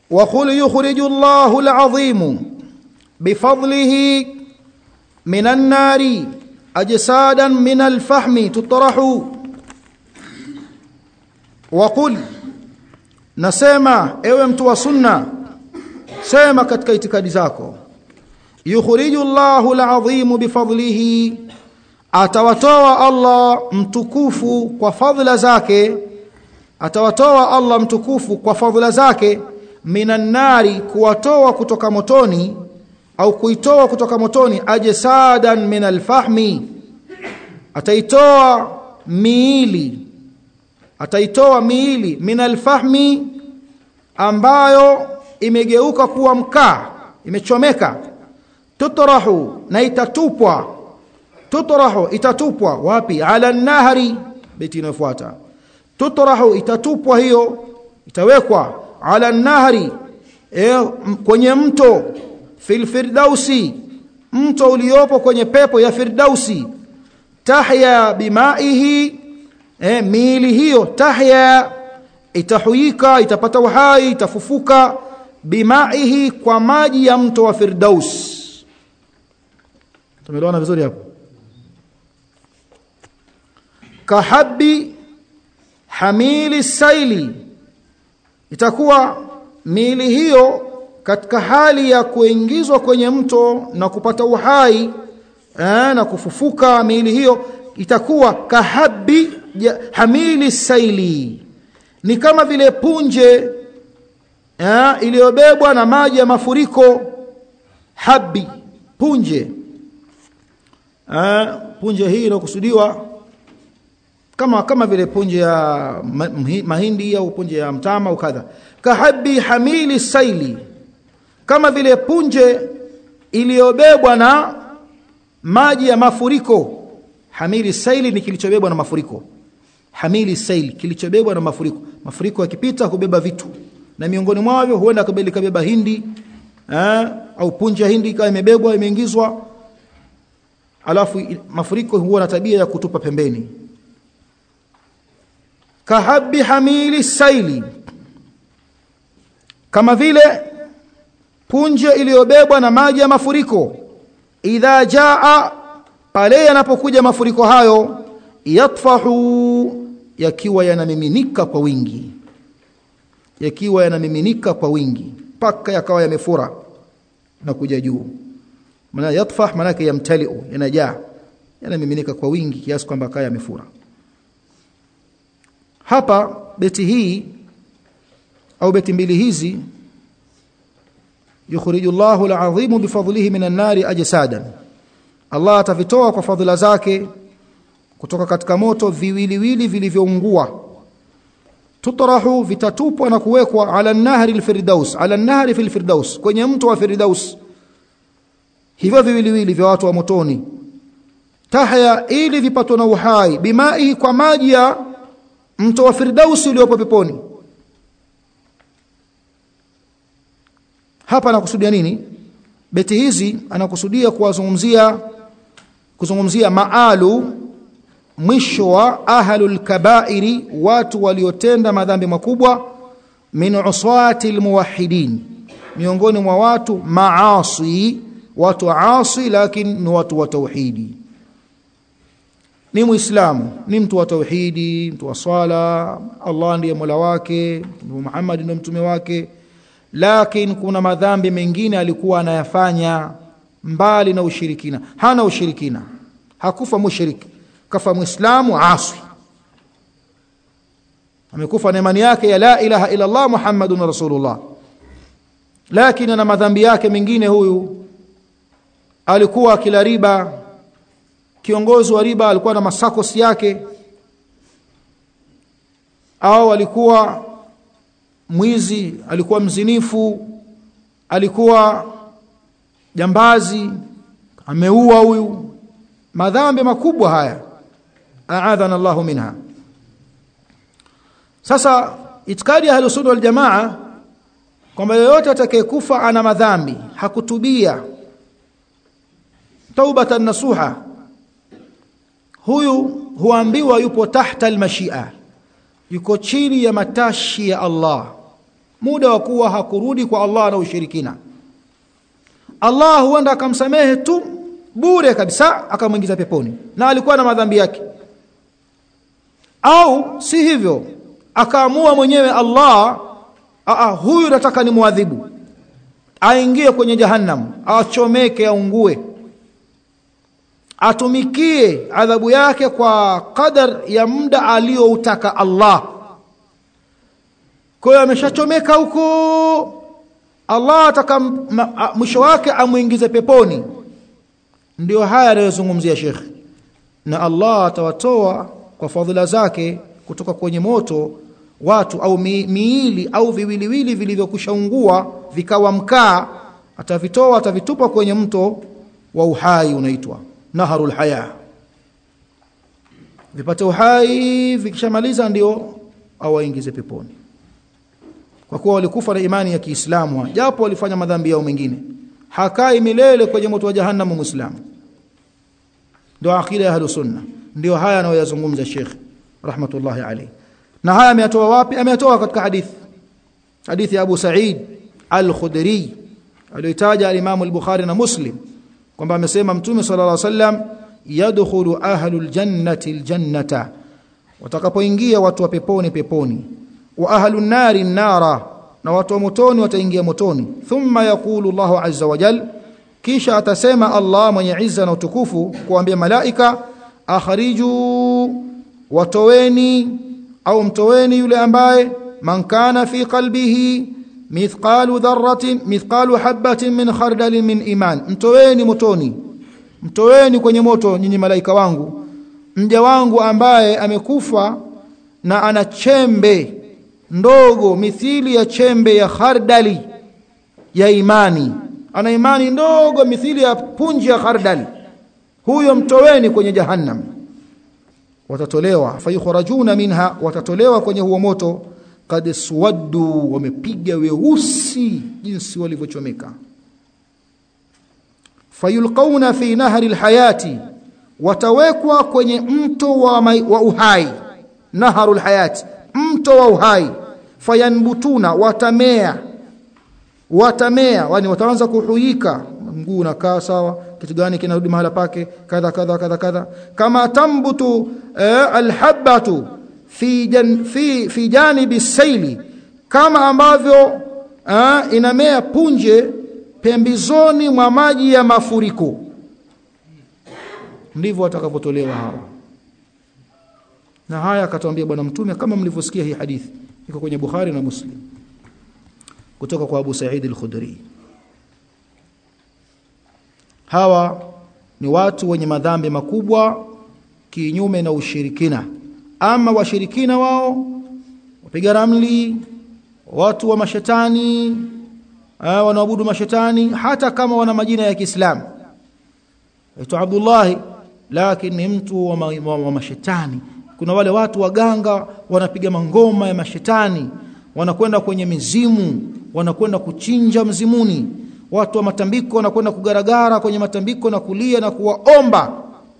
وقل يخرج الله العظيم بفضله من النار أجسادا من الفحم تطرح وقل nasema ewe mtu wa sunna sema katika itikadi zako yukhriju Allahu al-azim bifadlihi atawatoa Allah mtukufu kwa fadhila zake atawatoa Allah mtukufu kwa fadhila zake minan nari kuwatoa kutoka motoni au kuitoa kutoka motoni ajsadan min alfahmi ataitoa miili ataitoa miili min alfahmi ambayo imegeuka kuwa mkaa imechomeka tutrahu na itatupwa tutrahu itatupwa wapi ala nahri beti inayofuata tutrahu itatupwa hiyo itawekwa ala nahri e, kwenye mto fil firdausi mto uliopo kwenye pepo ya firdausi tahya bimaihi e, miili hiyo tahya itahuyika itapata uhai itafufuka bimaihi kwa maji ya mto wa firdaus tumeelewana vizuri hapo kahabi hamili saili itakuwa miili hiyo katika hali ya kuingizwa kwenye mto na kupata uhai eh, na kufufuka miili hiyo itakuwa kahabi hamili saili ni kama vile punje eh, iliyobebwa na maji ya mafuriko habi punje eh, punje hii inakusudiwa kama kama vile punje ya mahindi au punje ya mtama au kadha kahabi hamili saili kama vile punje iliyobebwa na maji ya mafuriko hamili saili ni kilichobebwa na mafuriko hamili saili kilichobebwa na mafuriko mafuriko yakipita hubeba vitu na miongoni mwavyo huenda kabeba hindi eh, au punje ya hindi ikawa imebebwa imeingizwa alafu mafuriko huwa na tabia ya kutupa pembeni kahabi hamili saili kama vile punje iliyobebwa na maji ya mafuriko idha jaa pale yanapokuja mafuriko hayo yatfahu yakiwa yanamiminika kwa wingi yakiwa yanamiminika kwa wingi mpaka yakawa yamefura na kuja juu maana yatfah maana yake yamtaliu yanajaa yanamiminika kwa wingi kiasi kwamba kaya yamefura hapa beti hii au beti mbili hizi yukhriju Allahu al-azim bifadlihi minan nari ajsadan Allah atavitoa kwa fadhila zake kutoka katika moto viwiliwili vilivyoungua tutarahu vitatupwa na kuwekwa ala nahri al-firdaus ala nahri fil firdaus kwenye mto wa firdaus hivyo viwiliwili vya watu wa motoni tahya ili vipatwe na uhai bimai kwa maji ya mto wa firdausi uliopo peponi hapa anakusudia nini beti hizi anakusudia kuwazungumzia kuzungumzia maalu mwisho wa ahlul kabairi watu waliotenda madhambi makubwa min uswati almuwahhidin miongoni mwa watu maasi watu asi lakini ni watu wa tauhidi ni muislamu ni mtu wa tauhidi mtu wa swala Allah ndiye mola wake Muhammad ndiye mtume wake lakini kuna madhambi mengine alikuwa anayafanya mbali na ushirikina hana ushirikina hakufa mushriki kafa muislamu aswi amekufa na imani yake ya la ilaha illa Allah Muhammadun rasulullah lakini ana madhambi yake mengine huyu alikuwa akila riba kiongozi wa riba alikuwa na masakosi yake au alikuwa mwizi alikuwa mzinifu alikuwa jambazi ameua huyu madhambi makubwa haya aadhana Allahu minha sasa itikadi ya ahlus-sunna wal jamaa kwamba yeyote atakayekufa ana madhambi hakutubia taubatan nasuha huyu huambiwa yupo tahta almashia yuko chini ya matashi ya Allah muda wa kuwa hakurudi kwa Allah na ushirikina Allah huenda akamsamehe tu bure kabisa akamwingiza peponi na alikuwa na madhambi yake au si hivyo akaamua mwenyewe Allah aa, huyu nataka ni muadhibu aingie kwenye jahannam achomeke aungue atumikie adhabu yake kwa qadar ya muda aliyoutaka Allah kwa hiyo ameshachomeka huko Allah ataka mwisho wake amuingize peponi ndio haya anayozungumzia Sheikh na Allah atawatoa kwa fadhila zake kutoka kwenye moto watu au mi, miili au viwiliwili vilivyokushaungua vikawa mkaa atavitoa atavitupa kwenye mto wa uhai unaitwa naharul haya vipate uhai vikishamaliza ndio awaingize peponi kwa kuwa walikufa na imani ya Kiislamu japo walifanya madhambi yao mengine hakai milele kwenye moto wa jahannam muislamu ndio akida ya ahlus sunna ndio haya anayoyazungumza Sheikh rahmatullahi alayhi na haya ameyatoa wapi ameyatoa katika hadithi hadithi ya Abu Sa'id al-Khudri aliyotaja al-Imam al-Bukhari na Muslim kwamba amesema Mtume sallallahu alaihi wasallam yadkhulu ahlul jannati al-jannata watakapoingia watu wa peponi peponi wa ahlun nari nara na watu wa motoni wataingia motoni thumma yaqulu Allahu azza wa jal kisha atasema Allah mwenye izza na utukufu kuambia malaika akhriju watoweni au mtoweni yule ambaye man kana fi qalbihi mithqalu dharratin mithqalu habatin min khardalin min iman mtoweni motoni mtoweni kwenye moto nyinyi malaika wangu mja wangu ambaye amekufa na ana chembe ndogo mithili ya chembe ya khardali ya imani ana imani ndogo mithili ya punji ya khardali huyo mtoweni kwenye jahannam watatolewa fayukhrajuna minha watatolewa kwenye huo moto kad suwaddu wamepiga weusi jinsi walivyochomeka fayulqauna fi nahri alhayati watawekwa kwenye mto wa, mai, wa uhai naharu alhayati mto wa uhai fayanbutuna watamea watamea yani wataanza kuhuika mguu unakaa sawa kitu gani kinarudi mahala pake kadha kadha kadha kadha kama tambutu eh, alhabatu fi jan, fi fi janibi saili kama ambavyo eh, inamea punje pembezoni mwa maji ya mafuriko ndivyo watakavyotolewa hao na haya akatwambia bwana mtume kama mlivyosikia hii hadithi iko kwenye Bukhari na Muslim kutoka kwa Abu Sa'id al-Khudri hawa ni watu wenye madhambi makubwa kinyume na ushirikina ama washirikina wao wapiga ramli watu wa mashetani wanaabudu mashetani hata kama wana majina ya Kiislamu aitwa Abdullah lakini ni mtu wa, ma, wa, wa mashetani kuna wale watu waganga wanapiga mangoma ya mashetani wanakwenda kwenye mizimu wanakwenda kuchinja mzimuni watu wa matambiko wanakwenda kugaragara kwenye matambiko na kulia na kuwaomba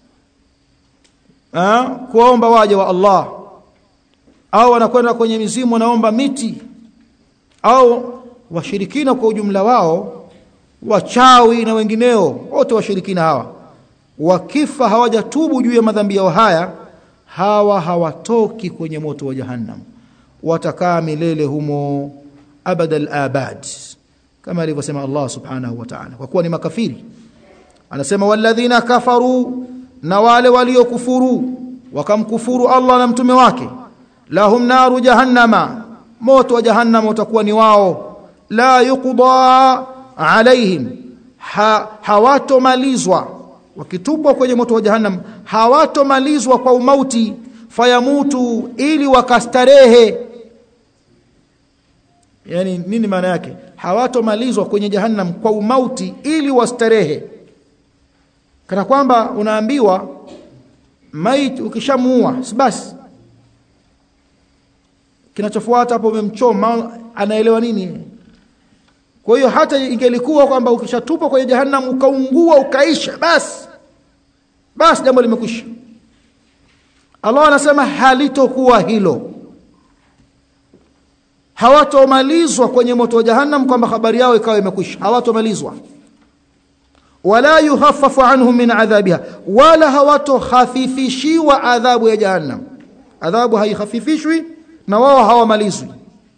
ha? kuwaomba waje wa Allah au wanakwenda kwenye mizimu wanaomba miti au washirikina kwa ujumla wao wachawi na wengineo wote washirikina hawa wakifa hawajatubu juu ya madhambi yao haya hawa hawatoki kwenye moto wa jahannam watakaa milele humo abadal abad kama alivyosema Allah subhanahu wa ta'ala kwa kuwa ni makafiri anasema walladhina kafaru na wale waliokufuru wakamkufuru Allah na mtume wake lahum naru jahannama moto wa jahannam utakuwa ni wao la yuqda alaihim ha, hawatomalizwa wakitupwa kwenye moto wa jahannam hawatomalizwa kwa umauti fayamutu ili wakastarehe yani nini maana yake hawatomalizwa kwenye jahannam kwa umauti ili wastarehe kana kwamba unaambiwa maiti ukishamuua basi kinachofuata hapo umemchoma anaelewa nini kwa hiyo hata ingelikuwa kwamba ukishatupwa kwenye jahannam ukaungua ukaisha basi basi jambo limekwisha Allah anasema halitokuwa hilo hawatomalizwa kwenye moto wa jahannam kwamba habari yao ikawa imekwisha hawatomalizwa wala yukhaffafu anhum min adhabiha wala hawatokhafifishiwa adhabu ya jahannam adhabu haikhafifishwi na wao hawamalizwi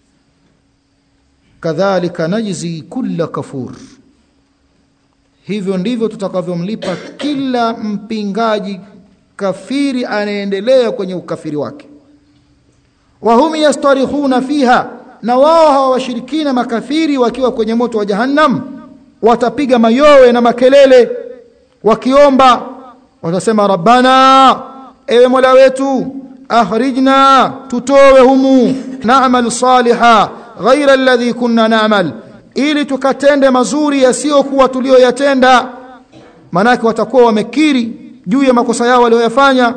kadhalika najzi kulla kafur hivyo ndivyo tutakavyomlipa kila mpingaji kafiri anaendelea kwenye ukafiri wake wahum yastarikhuna fiha na wao hawa washirikina makafiri wakiwa kwenye moto wa jahannam watapiga mayowe na makelele wakiomba watasema rabbana ewe mola wetu akhrijna tutowe humu na'mal saliha ghaira alladhi kunna na'mal ili tukatende mazuri yasiyokuwa tuliyoyatenda manake watakuwa wamekiri juu ya makosa yao walioyafanya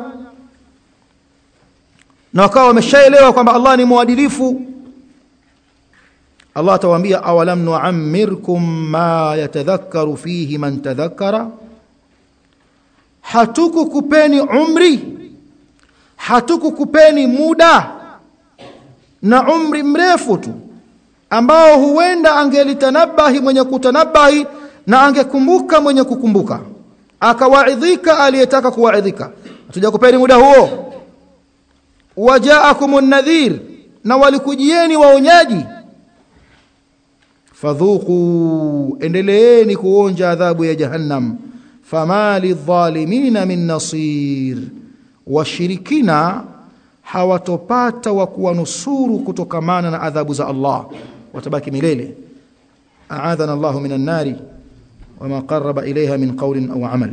na wakawa wameshaelewa kwamba Allah ni mwadilifu Allah atawaambia awalam nu'ammirkum ma yatadhakkaru fihi man tadhakkara hatukukupeni umri hatukukupeni muda na umri mrefu tu ambao huenda angelitanabahi mwenye kutanabahi na angekumbuka mwenye kukumbuka akawaidhika aliyetaka kuwaidhika hatujakupeni muda huo wajaakumun nadhir na walikujieni waonyaji fadhuku endeleeni kuonja adhabu ya jahannam fama lidhalimina min nasir washirikina hawatopata wa kuwanusuru kutokamana na adhabu za Allah watabaki milele a'adhana Allah minan nari wama qarraba ilayha min qawlin aw amal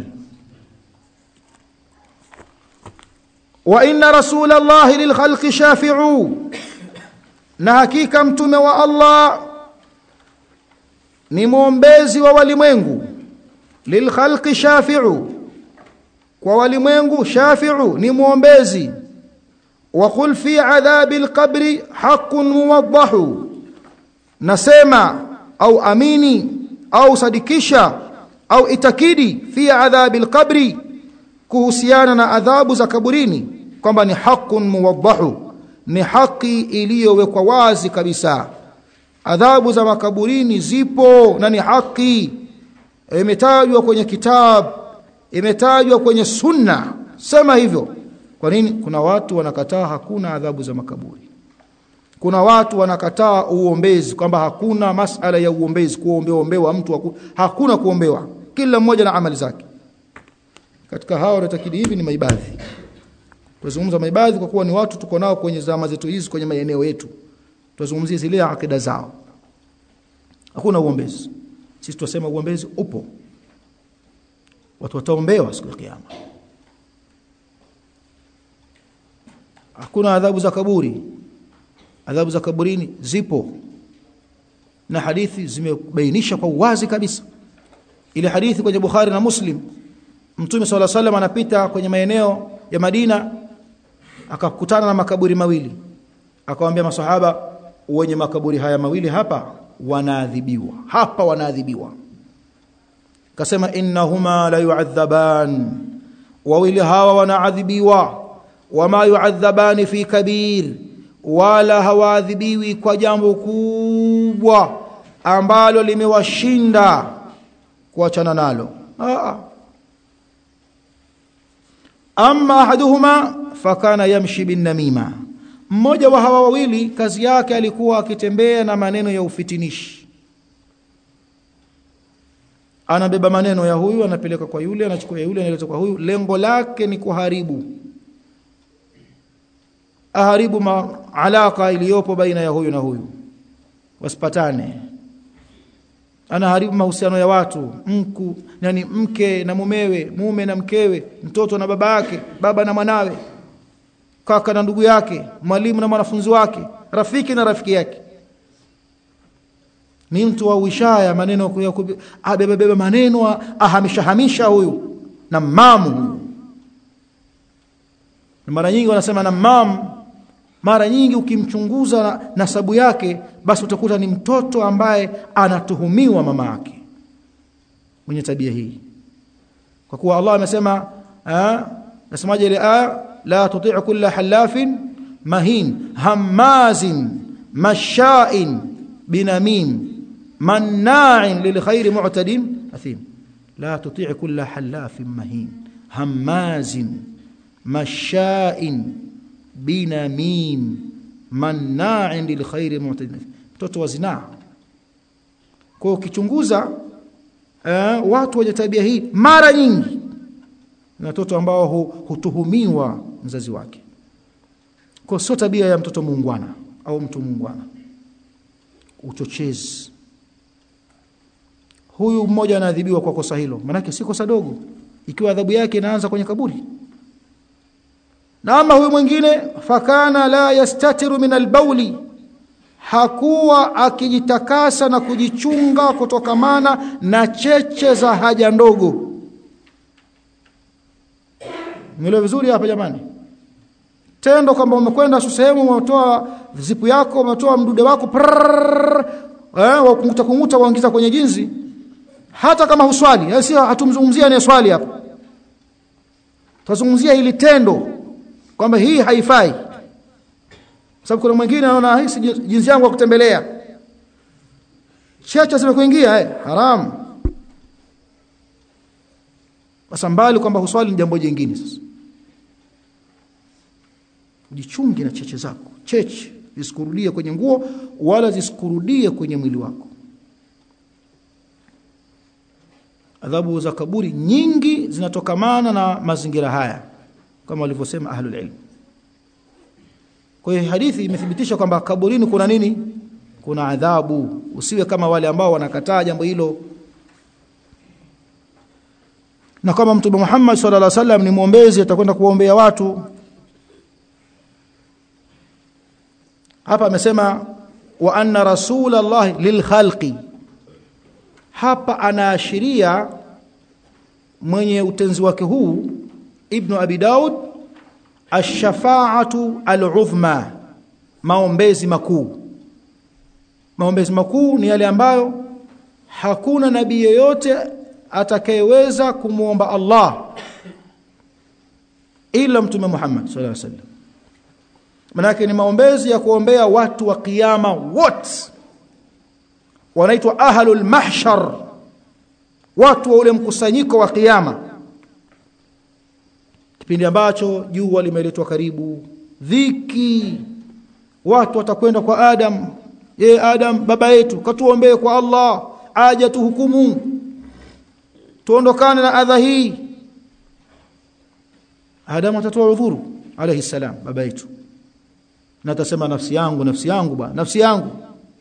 wa inna rasula Allah lilkhalqi shafi'u na hakika mtume wa Allah ni muombezi wa walimwengu lilkhalqi shafi'u kwa walimwengu shafi'u ni muombezi wa qul fi adhabi alqabri haqqun muwaddahu nasema au amini au sadikisha au itakidi fi adhabi alqabri kuhusiana na adhabu za kaburini kwamba ni haqqun muwaddahu ni haki iliyowekwa wazi kabisa adhabu za makaburini zipo na ni haki imetajwa kwenye kitabu imetajwa kwenye sunna sema hivyo kwa nini kuna watu wanakataa hakuna adhabu za makaburi kuna watu wanakataa uombezi kwamba hakuna masala ya uombezi kuombewa ombewa mtu haku, hakuna kuombewa kila mmoja na amali zake katika hao wanatakidi hivi ni maibadhi tunazungumza maibadhi kwa kuwa ni watu tuko nao kwenye zama zetu hizi kwenye maeneo yetu tunazungumzia zile akida zao hakuna uombezi sisi tunasema uombezi upo watu wataombewa siku ya kiyama hakuna adhabu za kaburi adhabu za kaburini zipo na hadithi zimebainisha kwa uwazi kabisa ile hadithi kwenye Bukhari na Muslim Mtume swalla salam anapita kwenye maeneo ya Madina akakutana na makaburi mawili akawaambia masahaba wenye makaburi haya mawili hapa wanaadhibiwa hapa wanaadhibiwa kasema innahuma la yu'adhaban wawili hawa wanaadhibiwa wama yu'adhabani fi kabir wala hawaadhibiwi kwa jambo kubwa ambalo limewashinda kuachana nalo Aa. amma ahaduhuma fakana yamshi bin namima mmoja wa hawa wawili kazi yake alikuwa akitembea na maneno ya ufitinishi anabeba maneno ya huyu anapeleka kwa yule anachukua ya yule analeta kwa huyu lengo lake ni kuharibu aharibu alaka iliyopo baina ya huyu na huyu wasipatane anaharibu mahusiano ya watu mku yani mke na mumewe mume na mkewe mtoto na baba yake baba na mwanawe kaka na ndugu yake mwalimu na mwanafunzi wake rafiki na rafiki yake ni mtu wa uishaya maneno ya abebebeba maneno ahamisha hamisha huyu na mamu huyu mara nyingi wanasema na mamu mara nyingi ukimchunguza na nasabu yake basi utakuta ni mtoto ambaye anatuhumiwa mama yake mwenye tabia hii kwa kuwa Allah amesema nasemaje ile aya la tuti' kulla halafin mahin hamazin masha'in binamim manna'in lilkhair mu'tadin athim la tuti' kulla halafin mahin hammazin masha'in binamim manna'in lilkhair mu'tadin mtoto wa zinaa kwa ukichunguza eh, watu wenye tabia hii mara nyingi ni watoto ambao hu, hutuhumiwa mzazi wake kwa sio tabia ya mtoto muungwana au mtu muungwana uchochezi huyu mmoja anaadhibiwa kwa kosa hilo manake si kosa dogo ikiwa adhabu yake inaanza kwenye kaburi na ama huyu mwingine fakana la yastatiru min albauli hakuwa akijitakasa na kujichunga kutokamana na cheche za haja ndogo Mwelewe vizuri hapa jamani tendo kwamba umekwenda sehemu umetoa zipu yako umetoa mdude wako prrrr, eh wakunguta kunguta waingiza kwenye jinzi hata kama huswali si hatumzungumzia ni swali hapa tuzungumzia hili tendo kwamba hii haifai sababu kuna mwingine anaona hii jinsi yangu ya kutembelea cheche zimekuingia eh haram sasa mbali kwamba huswali ni jambo jingine sasa ujichunge na cheche zako cheche zisikurudie kwenye nguo wala zisikurudie kwenye mwili wako adhabu za kaburi nyingi zinatokamana na mazingira haya kama walivyosema ahlul ilm kwa hiyo hadithi imethibitisha kwamba kaburini kuna nini kuna adhabu usiwe kama wale ambao wanakataa jambo hilo na kama mtume Muhammad sallallahu alaihi wasallam ni muombezi atakwenda kuombea watu hapa amesema wa anna rasulullah lilkhalqi hapa anaashiria mwenye utenzi wake huu ibnu abi daud ash-shafa'atu al-uzma maombezi makuu maombezi makuu ni yale ambayo hakuna nabii yeyote atakayeweza kumwomba Allah ila mtume Muhammad sallallahu alaihi wasallam manake ni maombezi ya kuombea watu wa kiyama wote wanaitwa ahlul mahshar watu wa ule mkusanyiko wa kiyama kipindi ambacho jua limeletwa karibu dhiki watu watakwenda kwa Adam ye Adam baba yetu katuombee kwa Allah aje tuhukumu tuondokane na adha hii Adam atatoa udhuru alayhi salam baba yetu na atasema nafsi yangu nafsi yangu bwana nafsi yangu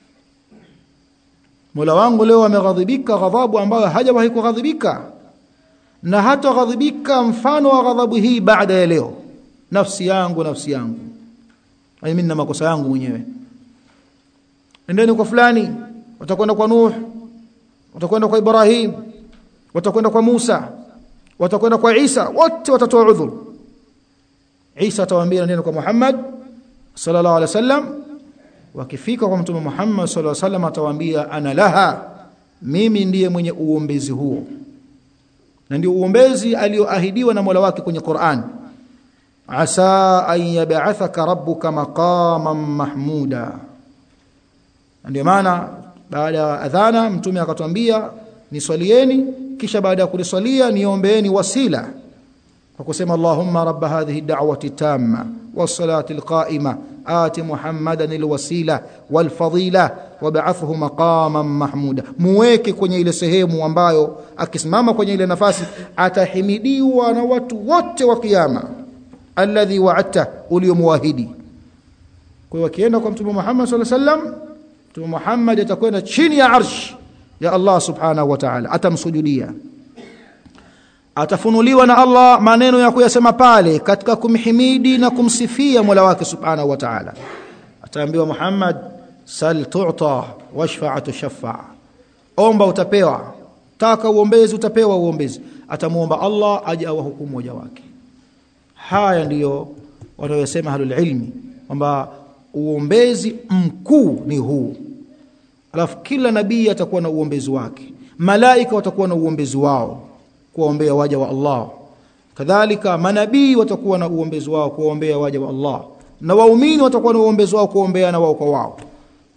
Mola wangu leo ameghadhibika ghadhabu ambayo hajawahi kughadhibika na hata ghadhibika mfano wa ghadhabu hii baada ya leo nafsi yangu nafsi yangu mimi na makosa yangu mwenyewe endeni kwa fulani watakwenda kwa Nuh watakwenda kwa Ibrahim watakwenda kwa Musa watakwenda kwa Isa wote watatoa udhuru Isa atawaambia neno kwa Muhammad sallallahu alaihi wasallam wakifika kwa mtume Muhammad sallallahu alaihi wasallam atawaambia ana laha mimi ndiye mwenye uombezi huo na ndio uombezi alioahidiwa na Mola wake kwenye Qur'an asa an yab'athaka rabbuka maqaman mahmuda ndio maana baada ya adhana mtume akatwambia niswalieni kisha baada ya kuliswalia niombeeni wasila kwa kusema Allahumma rabb hadhihi da'wati tamma was-salati al-qa'ima ati Muhammadan al-wasila wal-fadila wab'athhu maqaman mahmuda muweke kwenye ile sehemu ambayo akisimama kwenye ile nafasi atahimidiwa na watu wote wa kiyama alladhi wa'adta uliyomwahidi kwa hiyo akienda kwa mtume Muhammad sallallahu alaihi wasallam mtume Muhammad atakwenda chini ya arsh ya Allah subhanahu wa ta'ala atamsujudia atafunuliwa na Allah maneno ya kuyasema pale katika kumhimidi na kumsifia Mola wake subhanahu wa ta'ala ataambiwa Muhammad sal tu'ta washfa'a tushaffa omba utapewa taka uombezi utapewa uombezi atamuomba Allah aje awahukumu waja wake haya ndiyo wanayosema halul ilmi kwamba uombezi mkuu ni huu alafu kila nabii atakuwa na uombezi wake malaika watakuwa na uombezi wao kuwaombea waja wa Allah kadhalika manabii watakuwa na uombezi wao kuwaombea waja wa Allah na waumini watakuwa na uombezi wao kuombea na wao kwa wao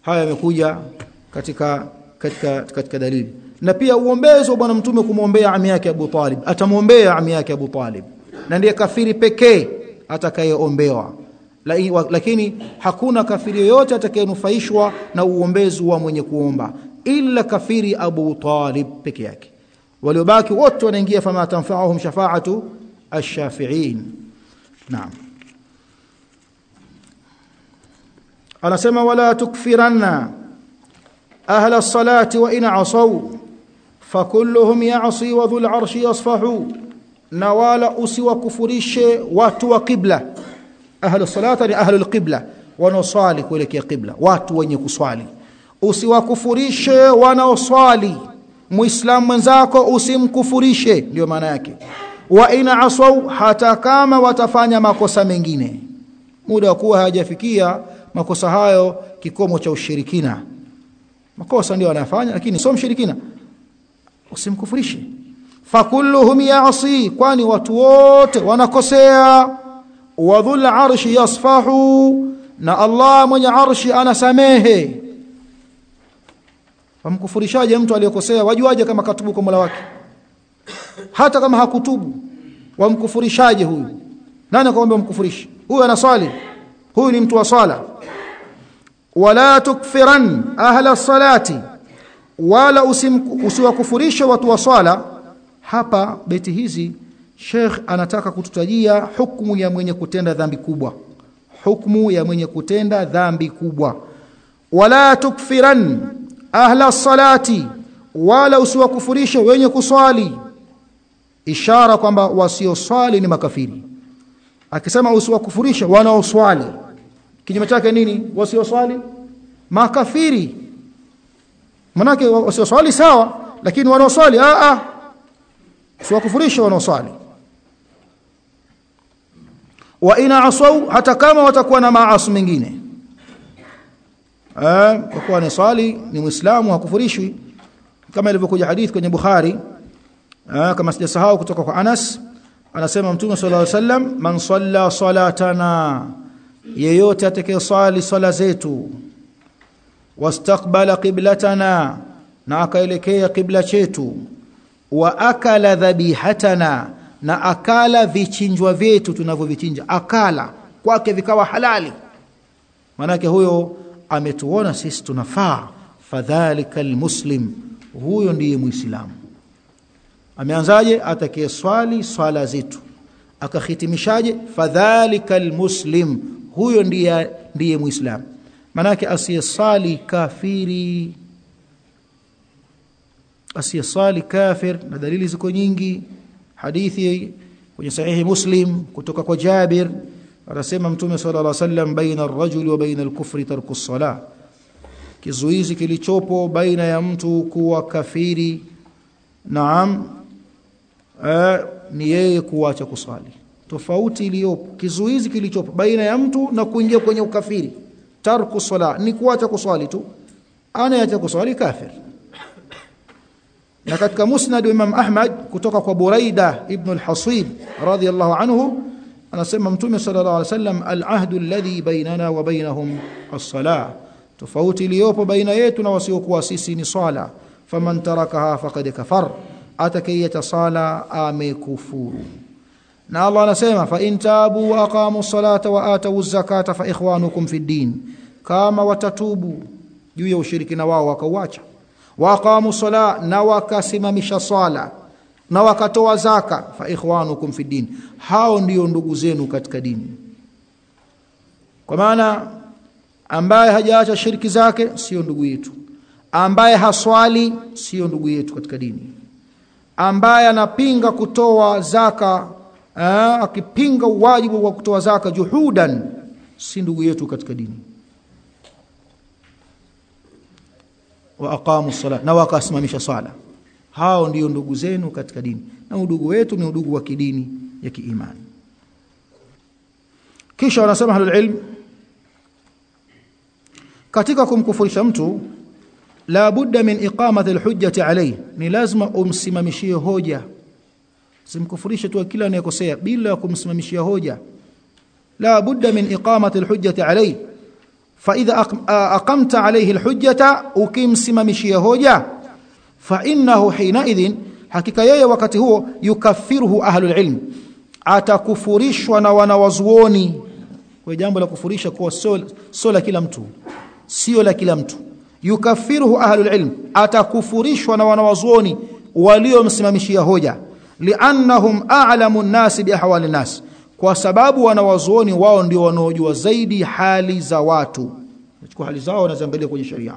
haya yamekuja katika katika katika dalili na pia uombezi wa bwana mtume kumwombea ami yake Abu Talib atamwombea ami yake Abu Talib na ndiye kafiri pekee atakayeombewa lakini hakuna kafiri yoyote atakayenufaishwa na uombezi wa mwenye kuomba ila kafiri Abu Talib peke yake waliobaki wote wanaingia fama tanfa'uhum shafa'atu ash-shafi'in naam anasema wala tukfiranna ahla as-salati wa in asaw fakulluhum ya'si wa dhul 'arshi yasfahu na wala usiwakufurishe watu wa qibla ahlu salata ni ahlu alqibla wanaoswali kuelekea qibla watu wenye kuswali usiwakufurishe wanaoswali muislamu mwenzako usimkufurishe ndio maana yake wa ina asau hata kama watafanya makosa mengine muda wa kuwa hayajafikia makosa hayo kikomo cha ushirikina makosa ndio wanafanya lakini sio mshirikina usimkufurishe fakulluhum ya'si kwani watu wote wanakosea wa dhul arshi yasfahu na Allah mwenye arshi anasamehe wamkufurishaje mtu aliyekosea wajuaje kama katubu kwa Mola wake hata kama hakutubu wamkufurishaje huyu nani akwambia mkufurishe huyu anaswali huyu ni mtu wa swala wala tukfiran ahla salati wala usiwakufurishe watu wa swala hapa beti hizi Sheikh anataka kututajia hukumu ya mwenye kutenda dhambi kubwa hukumu ya mwenye kutenda dhambi kubwa wala tukfiran ahla salati wala usiwakufurishe wenye kuswali ishara kwamba wasioswali ni makafiri akisema usiwakufurishe wanaoswali kinyume chake nini wasioswali makafiri manake wasioswali sawa lakini wanaoswali a a usiwakufurishe wanaoswali wa ina asau hata kama watakuwa na maasi mengine eh kwa kuwa ni swali ni muislamu hakufurishwi kama ilivyokuja hadith kwenye Bukhari eh kama sijasahau kutoka kwa Anas anasema mtume sallallahu alaihi wasallam man salla salatana yeyote atakayeswali swala zetu wastaqbala qiblatana na akaelekea qibla chetu wa akala dhabihatana na akala vichinjwa vyetu tunavyovichinja akala kwake vikawa halali manake huyo ametuona sisi tunafaa fadhalika almuslim huyo ndiye muislamu ameanzaje atakayeswali swala zetu akahitimishaje fadhalika almuslim huyo ndiye ndiye muislamu manake asiyesali kafiri asiyesali kafir na dalili ziko nyingi hadithi kwenye sahihi muslim kutoka kwa Jabir anasema mtume sallallahu alaihi wasallam baina ar-rajuli wa baina al-kufri tarku as-salah kizuizi kilichopo baina ya mtu kuwa kafiri naam eh, ni yeye kuacha kuswali tofauti iliyopo kizuizi kilichopo baina ya mtu na kuingia kwenye ukafiri tarku sala ni kuacha kuswali tu anayeacha kuswali kafir na katika musnad Imam Ahmad kutoka kwa Buraida ibn al-Hasib radiyallahu anhu anasema mtume sallallahu alaihi wasallam al-ahdu alladhi bainana wa bainahum as-salah tofauti iliyopo baina yetu na wasiokuwa sisi ni swala faman tarakaha faqad kafar atakayeta sala amekufuru na Allah anasema fa in tabu wa aqamu salata wa atu zakata fa ikhwanukum fi din kama watatubu juu ya ushirikina wao wakauacha wa aqamu sala na wakasimamisha swala na wakatoa zaka fa ikhwanukum fi din hao ndio ndugu zenu katika dini kwa maana ambaye hajaacha shiriki zake sio ndugu yetu ambaye haswali sio ndugu yetu katika dini ambaye anapinga kutoa zaka aa, akipinga uwajibu wa kutoa zaka juhudan si ndugu yetu katika dini wa aqamu sala na wakasimamisha sala hao ndio ndugu zenu katika dini na udugu wetu ni udugu wa kidini ya kiimani kisha wanasema ahlul ilm katika kumkufurisha mtu la budda min iqamati alhujjati alayhi ni lazima umsimamishie hoja simkufurishe tu kila anayekosea bila kumsimamishia hoja la budda min iqamati alhujjati alayhi fa idha aqamta alayhi alhujjata ukimsimamishia hoja fa innahu hina idhin hakika yeye wakati huo yukaffiruhu ahlul ilm atakufurishwa na wanawazuoni kwa jambo la kufurisha kuwa sio la kila mtu sio la kila mtu yukaffiruhu ahlul ilm atakufurishwa na wanawazuoni waliomsimamishia hoja liannahum a'lamu an-nas bi ahwali nas kwa sababu wanawazuoni wao ndio wanaojua zaidi hali za watu chukua hali zao wanaziangalia kwenye sharia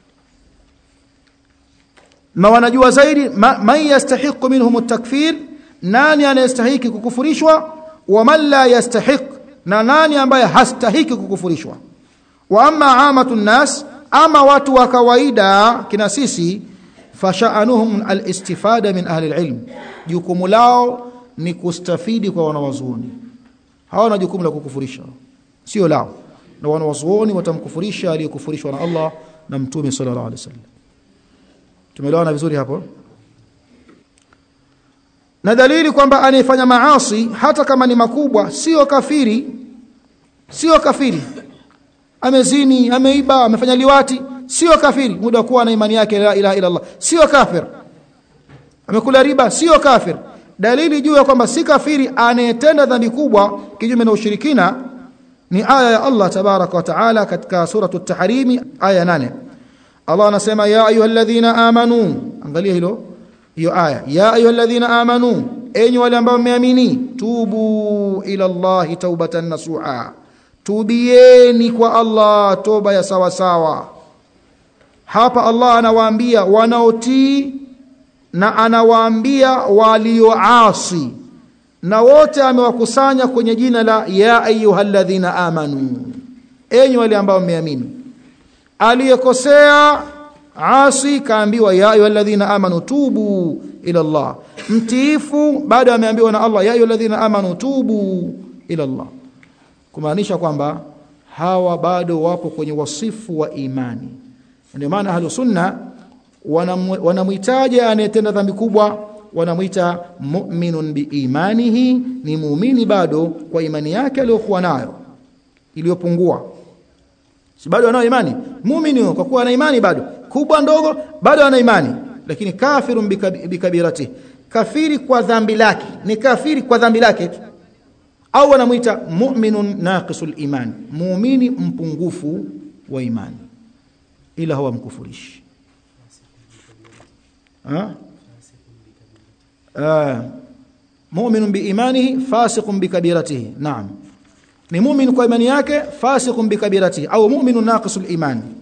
na wanajua zaidi man yastahiqu minhum at-takfir nani anayestahiki kukufurishwa wa man la yastahiq na nani ambaye hastahiki kukufurishwa wa amma amatu nas ama watu wa kawaida kina sisi fasha'anuhum al-istifada min ahli al-ilm jukumu lao ni kustafidi kwa wanawazuoni hawana jukumu la kukufurisha sio lao na wanawazuoni watamkufurisha aliyekufurishwa na Allah na mtume sallallahu alaihi wasallam tumeelewana vizuri hapo na dalili kwamba anayefanya maasi hata kama ni makubwa sio kafiri sio kafiri amezini ameiba amefanya liwati sio kafiri muda kuwa na imani yake la ilaha illa Allah sio kafir amekula riba sio kafir dalili juu ya kwamba si kafiri anayetenda dhambi kubwa kinyume na ushirikina ni aya ya Allah tabaraka wa taala katika suratu at-tahrim aya 8 Allah anasema ya ayyuhalladhina amanu angalia hilo hiyo aya ya ayyuhalladhina amanu enyi wale ambao mmeamini tubu ila Allah taubatan nasuha tubieni kwa Allah toba ya sawa sawa hapa Allah anawaambia wanaotii na anawaambia walioasi na wote amewakusanya kwenye jina la ya ayyuhalladhina amanu enyi wale ambao mmeamini aliyekosea asi kaambiwa ya ayyuhalladhina amanu tubu ila Allah mtiifu bado ameambiwa na Allah ya ayyuhalladhina amanu tubu ila Allah kumaanisha kwamba hawa bado wapo kwenye wasifu wa imani ndio maana ahlu sunna wanamhitaji anayetenda dhambi kubwa wanamwita mu'minun biimanihi ni muumini bado kwa imani yake aliyokuwa nayo iliyopungua si bado anayo imani muumini kwa kuwa ana imani bado kubwa ndogo bado ana imani lakini kafirun bikabirati kafiri kwa dhambi lake ni kafiri kwa dhambi lake au wanamuita mu'minun naqisul iman muumini mpungufu wa imani ila huwa mkufurishi mu'minun biimanihi fasiqun bikabiratihi naam ni mu'min kwa imani yake fasiqun bikabiratihi au mu'minun naqisul iman